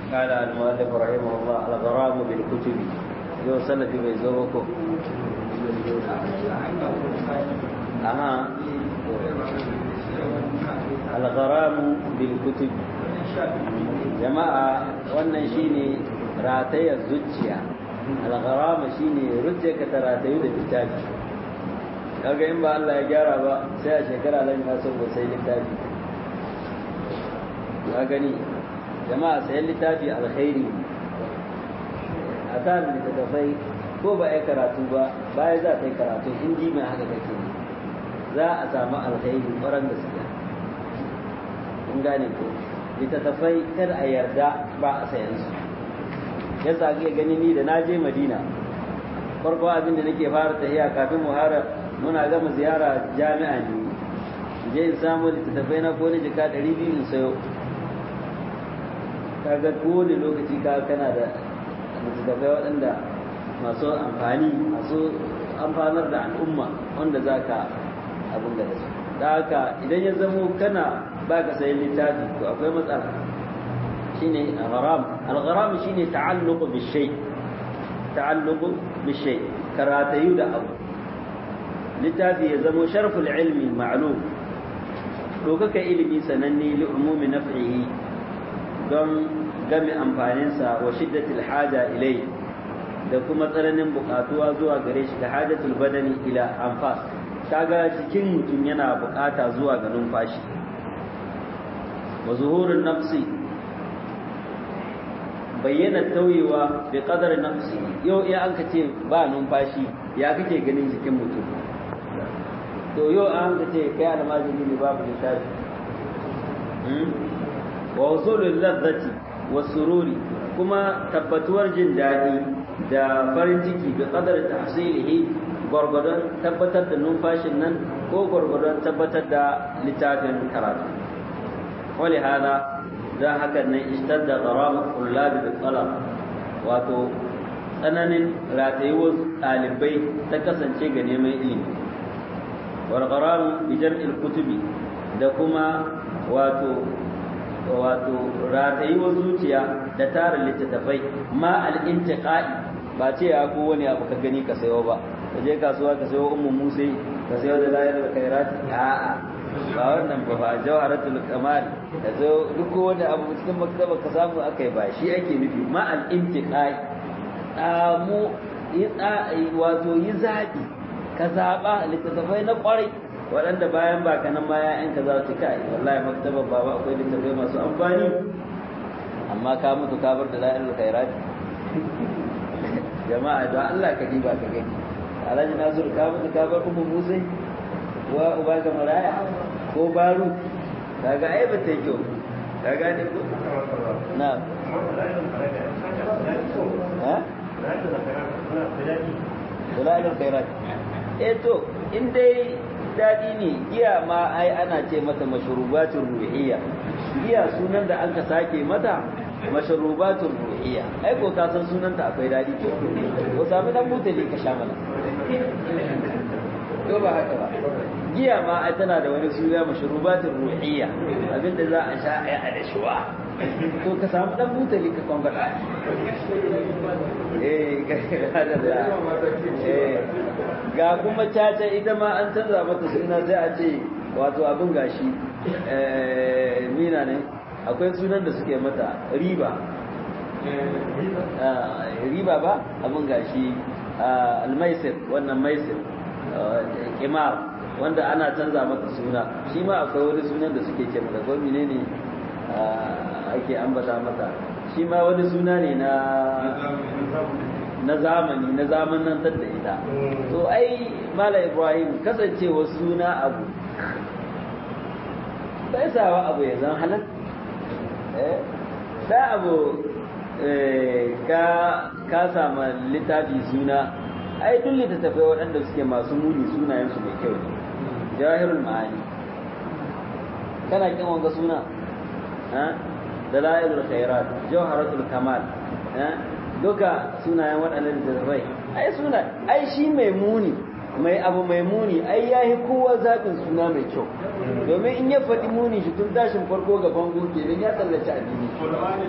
قال المؤلف رحمه الله الغرام بالكتب يو سنة بيزوكو أها الغرام بالكتب جماعة wannan shine ratayar zuciya algharama shine rujja ka ta ratayu da littafi kaga in ba Allah ya gyara ba sai a shekara lan ya so ba sai littafi ka gani jama'a sayan littafi alkhairi a kan littattafai ko ba ya karatu ba baya za ta yi karatu in ji mai haka kake za a samu alkhairi ƙwarar gaskiya in gane ko littattafai kar a yarda ba a sayan su yasa ake gani ni da na je madina farko abin da nake fara tafiya kafin muhara muna gama ziyara jami'a ne je in samu littattafai na ko ni jika ɗari biyu in sayo kaga kowane lokaci ka kana da littattafai waɗanda masu amfani masu amfanar da al'umma wanda za ka abin da su da haka idan ya zamo kana ba ka sayi littafi to akwai matsala shine al-gharam al-gharam shine ta'alluq bi shay ta'alluq bi shay karatayu da abu littafi ya zamo sharful ilmi ma'lum dokaka ilimi sananne li umumi naf'ihi don game amfaninsa wa shiddatil haja ilai da kuma tsananin bukatuwa zuwa gare shi da hajatul badani ila anfas kaga cikin mutum yana bukata zuwa ga numfashi wa zuhurun nafsi bayyana tauyewa bi qadar nafsi yau in an ce ba numfashi ya kake ganin jikin mutum to yau an ce kai almajiri ne babu littafi wa usulul ladzati wa sururi kuma tabbatuwar jin daɗi da farin ciki bi qadar tahsilihi gwargwadon tabbatar da numfashin nan ko gwargwadon tabbatar da littafin karatu wali hada dan haka nan ishtadda gharama kullabi bil talab wato tsananin ratayuwar ɗalibai ta kasance ga neman ilimi wal gharam bi jam'il kutubi da kuma wato wato ratayuwar zuciya da tara littattafai ma al-intiqai ba ce ya ko wani abu ka gani ka sayo ba ka je kasuwa ka sayo ummu musa ka sayo da layar da khairat a'a ba wannan ba ba jawharatul kamal ka zo duk wani abu cikin maktaba ka samu akai ba shi ake nufi ma al-intiqai mu yi wato yi zaɓi ka zaɓa littattafai na ƙwarai waɗanda bayan ba ka nan ma ‘ya'yanka za su kai wallahi maktabar baba akwai littattafai masu amfani amma ka mutu ka bar da la'ayar khairat jama'a don Allah ka diba ka gani alhaji nasiru ka mutu ka bar ummu musai wa uba ga maraya ko baro kaga ai ba ta yi kyau ka gane ko na ha Dalailul khairat eh to in dai dadi ne giya ma ai ana ce mata mashrubatul ruhiyya giya sunan da aka sake mata mashrubatul ruhiyya ai ko ka san sunan ta akwai dadi ko ko sami dan mutali ka sha mana ko ba haka ba giya ma ai tana da wani suna mashrubatul ruhiyya abinda za a sha ai a dashuwa to ka samu dan mutali ka kwangata eh ga kuma caca ita ma an canza mata suna sai a ce wato abin gashi mina ne akwai sunan da suke mata riba riba ba abin gashi almaisir wannan maisir kimar wanda ana canza mata suna shi ma akwai wani sunan da suke ce mata ko ne ake ambata mata shi ma wani suna ne na na zamani na zamanantar da ita to ai mala ibrahim kasancewa suna abu bai sawa abu ya zan halal da abu ka ka sama littafi suna ai duk littattafai waɗanda suke masu muni sunayensu mai kyau ne jahirul ma'ani kana kin wanga suna dalailul khairat jawharatul kamal duka sunayen waɗannan littattafai ai suna ai shi mai muni mai abu mai muni ai ya yi kowa zaɓin suna mai kyau domin in ya faɗi muni shi tun tashin farko gaban goke don ya tsallaci addini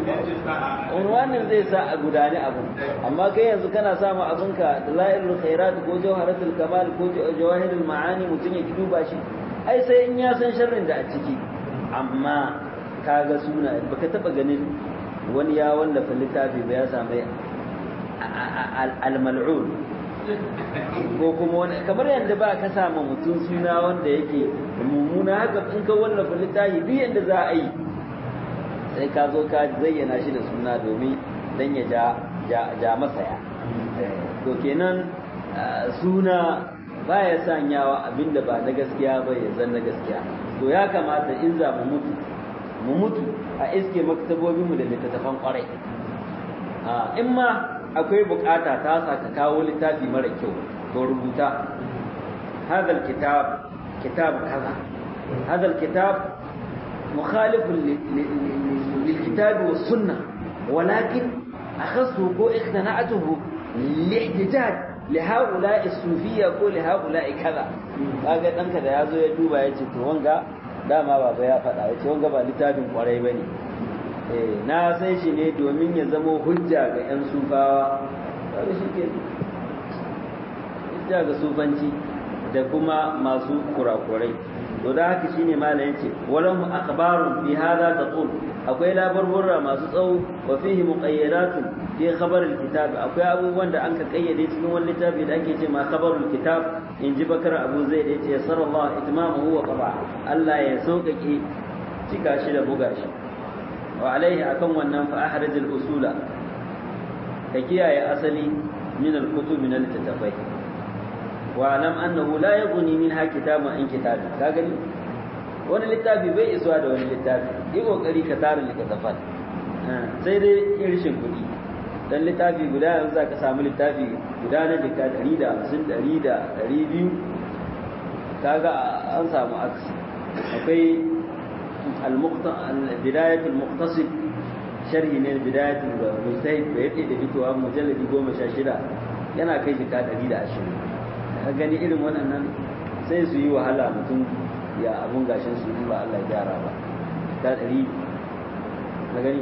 unwanin zai sa a gudani abu amma kai yanzu kana samu abinka dalailul khairat ko jawharatul kamal ko jawahirul ma'ani mutum ya duba shi ai sai in ya san sharrin da a ciki amma kaga suna baka taba ganin wani ya wallafa littafi ba ya samu al-mal'un ko kuma wani kamar yadda ba ka samu mutum suna wanda yake mummuna haka in ka wallafa littafi duk yadda za a yi sai ka zo ka zayyana shi da suna domin dan ya ja ja masaya to kenan suna baya sanyawa abinda ba na gaskiya ba ya zan na gaskiya to ya kamata in za mu mutu mu mutu a iske maktabobinmu da littattafan kwarai in ma akwai bukata ta sa ka kawo littafi mara kyau to rubuta hadal kitab kitab kaza hadal kitab mukhalifun lil kitab was sunnah walakin akhassu ko ikhtana'atuhu lihtijaj lihaula'i sufiyya ko lihaula'i kaza kaga danka da yazo ya duba yace to wanga dama baba ya faɗa yace wanga ba littafin kwarai bane na san shi ne domin ya zamo hujja ga 'yan sufawa wanda shi ke hujja ga sufanci da kuma masu kurakurai to da haka shine malam yace walahu akhbarun fi hadha taqul akwai labarburra masu tsawo wa fihi muqayyadatun fi khabar alkitab akwai abubuwan da an ka kayyade cikin wani littafi da ake ce ma khabarul kitab in ji bakar abu zai da yace sarallahu itmamahu wa qaba Allah ya sauƙaƙe cika shi da buga shi وعليه أكون ونن فأحرز الأصول كيكيا أصلي من الكتب من التتفي واعلم أنه لا يغني منها كتاب عن كتاب كاغني wani littafi bai isuwa da wani littafi yi kokari ka tara littattafan sai dai irishin kuɗi dan littafi guda yanzu za ka samu littafi guda na jika ɗari da hamsin ɗari da ɗari biyu kaga an samu aksi akwai بداية المقتصد شرح من بداية المجتهد بيبقى da fitowa mujalladi goma sha shida yana kai jika ɗari da ashirin ka gani irin waɗannan sai su yi wahala mutum ya abun gashin su ba Allah gyara ba ta ɗari ka gani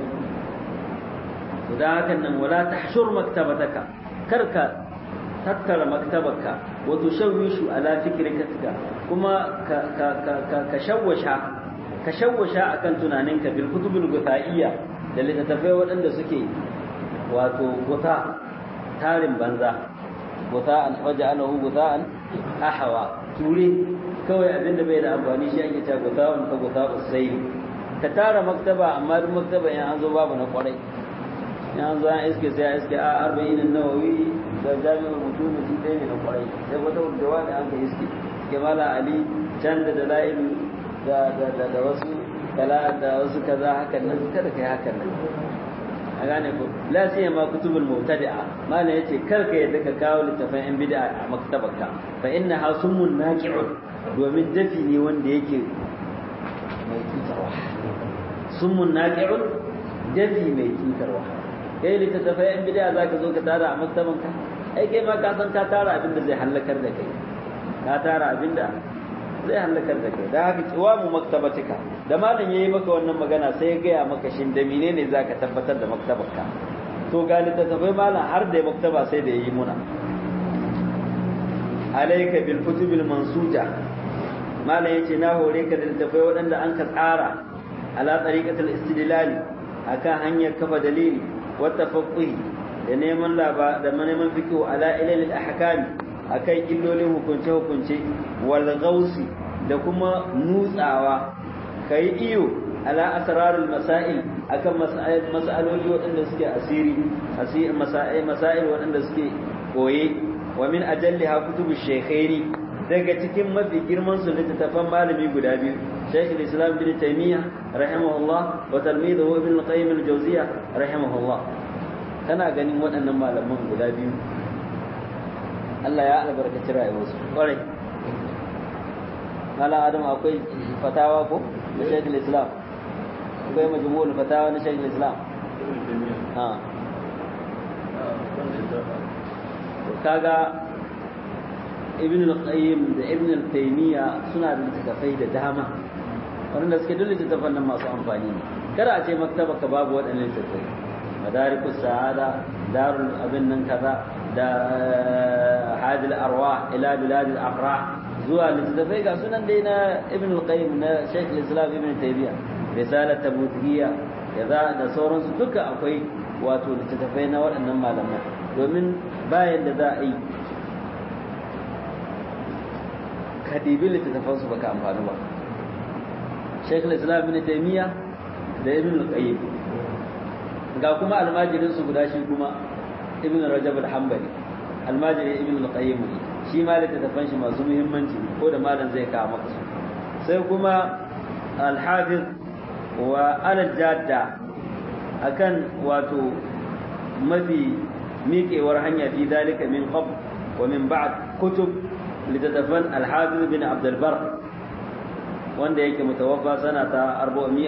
to da hakan nan wala tahshur maktabataka karka tattara maktabarka wa tushawwishu ala fikrikatika kuma ka ka ka ka shawwasha ka shawwasha akan tunaninka bil kutubul gutaiya da littattafai waɗanda suke wato guta tarin banza guta an waje alahu guta an ahawa ture kawai abinda bai da amfani shi ake cewa guta an ka guta usai ka tara maktaba amma duk maktaba in an zo babu na kwarai in an zo an iske sai iske a arba'in nawawi da jami'ul mutum shi ɗaya ne na kwarai sai wata jawa da an ka iske ke mala ali can da dalailu da da da da wasu kala da wasu kaza hakan nan kada kai hakan nan a gane ko la sai ma kutubul mubtadi'a mala yace kar ka yadda ka kawo littafin yan bid'a a maktabarka fa inna hasumun naqi'un domin dafi ne wanda yake mai cutarwa summun naqi'un dafi mai cutarwa kai littattafai yan bid'a zaka zo ka tara a maktabanka ai kai ma ka san ka tara abin da zai halakar da kai ka tara abin da zai halakar da kai da haka kiwamu maktabatika da malam yayi maka wannan magana sai ya gaya maka shin da menene zaka tabbatar da maktabarka to ga littattafai malam har da maktaba sai da yayi muna alayka bil kutubil mansuja malam yace na hore ka da littattafai waɗanda an ka tsara ala tariqatul istidlal akan hanyar kafa dalili wa tafaqquhi da neman laba da neman fiqh ala ilal ahkam akan illolin hukunce hukunce wal gausi da kuma nutsawa kai iyo ala asrarul masail akan mas'aloli waɗanda suke asiri asiri masail masail waɗanda suke koye wa min ajalliha kutubu shaykhaini daga cikin mafi girman su littattafan malami guda biyu Shaykh al-Islam bin Taymiyyah rahimahullah wa talmiduhu Ibn al-Qayyim al-Jawziyya rahimahullah kana ganin waɗannan malaman guda biyu Allah ya albarkaci rayuwarsu ƙwarai Mala Adam akwai fatawa ko na Shaykh al-Islam akwai majmu'ul fatawa na Shaykh al-Islam ha kaga Ibn al-Qayyim da Ibn al-Taymiyyah suna da littattafai da dama wanda suke duk littattafan nan masu amfani ne kada a ce maktaba ka babu waɗannan littattafai madarikus sa'ada darul abin nan kaza da hadil arwah ila biladil afrah zuwa littattafai ga sunan dai na ibn al-qayyim na shaykh al-islam ibn taymiya risalat tabutiyya kaza da sauransu duka akwai wato littattafai na waɗannan malaman domin bayan da za a yi ka ɗibi littattafan su baka amfani ba shaykh al-islam ibn taymiya da ibn al-qayyim ga kuma almajirin su guda shi kuma ibn rajab al-hanbali almajirin ibn al-qayyim ne shi ma littattafan shi masu muhimmanci ko da malam zai kawo maka su sai kuma al-hafiz wa al-jadda akan wato mafi miƙewar hanya fi dalika min qabl wa min ba'd kutub littattafan al-hafiz bin abd al-bar wanda yake mutawaffa sana ta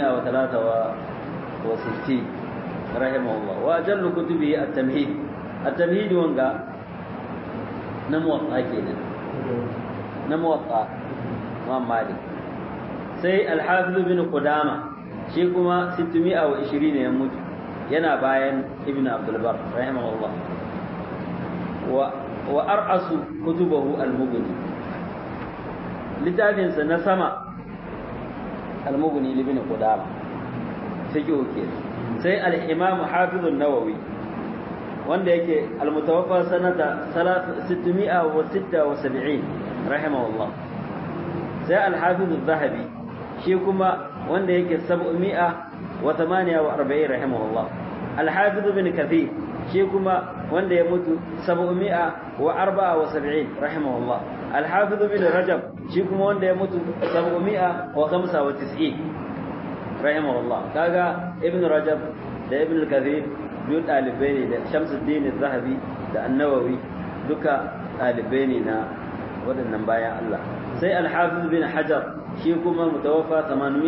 463 rahimahullah wa jallu kutubi at-tamhid at-tamhid wanga na muwatta kenan na muwatta Imam Malik sai al-Hafiz bin Qudama shi kuma 620 ne ya mutu yana bayan Ibn Abdul Bar rahimahullah wa wa ar'asu kutubahu al-Mughni littafin sa na sama al-Mughni ibn Qudama fiqh kenan sai al-Imam Hafiz an-Nawawi wanda yake almutawaffa sanata 676 rahimahullah sai al-hafiz az-zahabi shi kuma wanda yake 748 rahimahullah al-hafiz ibn kathir shi kuma wanda ya mutu 774 rahimahullah al-hafiz ibn rajab shi kuma wanda ya mutu 795 rahimahullah kaga ibn rajab da ibn kathir biyu ɗalibai ne da shamsuddin zahabi da annawawi duka ɗalibai ne na waɗannan bayan Allah sai alhafiz bin hajar shi kuma mutawaffa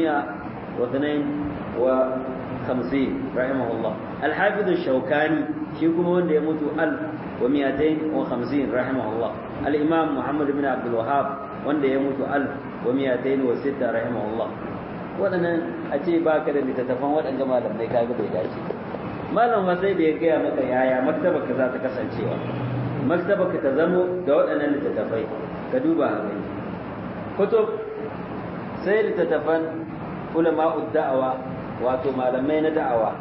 852 rahimahullah alhafiz shaukani shi kuma wanda ya mutu al wa miyatain wa khamsin rahimahullah al-imam muhammad bin abdul wahhab wanda ya mutu al wa miyatain wa sitta rahimahullah waɗannan a ce baka da littattafan waɗanda malamai kaga bai dace malam ma sai da ya gaya maka yaya maktaba ka za ta kasancewa maktaba ka ta zamo da waɗannan littattafai ka duba a gani kutub sai littattafan ulama da'awa wato malamai na da'awa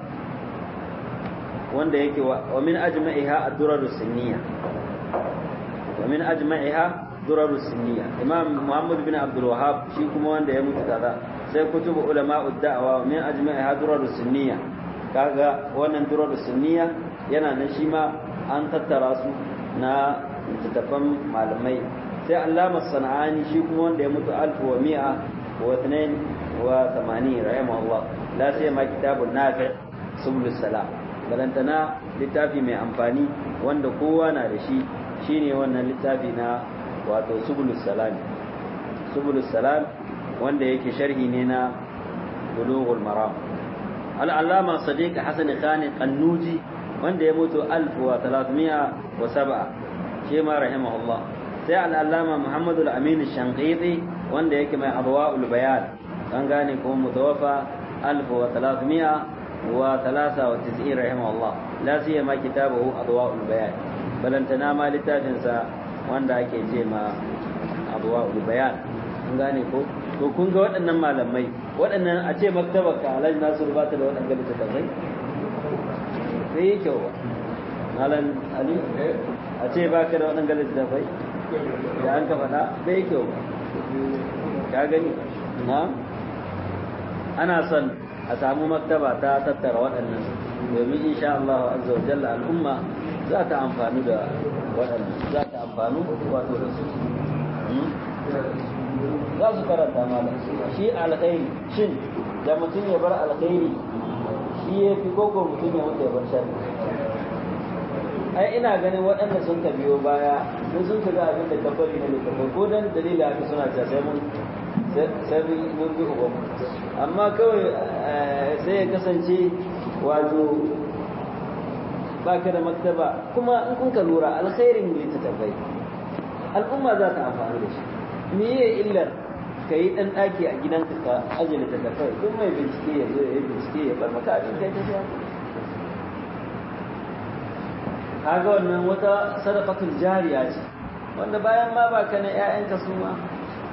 wanda yake wa min ajma'iha ad-durar sunniya wa min ajma'iha durar sunniya imam muhammad bin abdul wahhab shi kuma wanda ya mutu kaza sai kutubu ulama da'awa wa min ajma'iha durar sunniya kaga wannan durar sunniya yana nan shi ma an tattara su na littattafan malamai sai allama sana'ani shi kuma wanda ya mutu alfu wa mi'a wa tunain wa tamanin rahimahullah la sai ma kitabun nafi subul salam balantana littafi mai amfani wanda kowa na da shi shine wannan littafi na wato subul salam subul salam wanda yake sharhi ne na bulughul maram al'allama sadiq hasan khan qannuji wanda ya mutu 1307 shi ma rahimahullah sai al'allama muhammad al-amin shanqiti wanda yake mai adwa'ul bayan an gane kuma mutawaffa 1393 rahimahullah la siyama kitabahu adwa'ul bayan balantana ma littafin sa wanda ake ce ma adwa'ul bayan an gane ko to kun ga waɗannan malamai waɗannan a ce maktabar ka alhaji nasiru ba ta da waɗannan littattafai sai yi kyau ba malam ali a ce ba ka da waɗannan littattafai da an ka faɗa sai yi kyau ba ka gani na ana son a samu maktaba ta tattara waɗannan domin insha Allah azza wa jalla al'umma za ta amfani da waɗannan za ta amfanu wato da su za su karanta malam shi alkhairi shin da mutum ya bar alkhairi shi ya fi koko mutum ya mutu ya bar sharri ai ina ganin waɗanda sun ka biyo baya sun sun ka ga abin da ka bari na littafai ko dan dalili haka suna cewa sai mun sai mun bi uban amma kawai sai ya kasance wato baka da maktaba kuma in kun ka lura alkhairin littattafai al'umma za ta amfani da shi me ye illar ka yi ɗan ɗaki a gidanka ka ajiye littattafai duk mai bincike ya zo ya yi bincike ya bar maka abin kai ta sha kaga wannan wata sadaqatul jariya ce wanda bayan ma ba kana ƴaƴanka su ma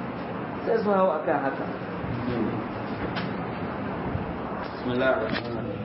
sai su hawo akan haka bismillahir rahmanir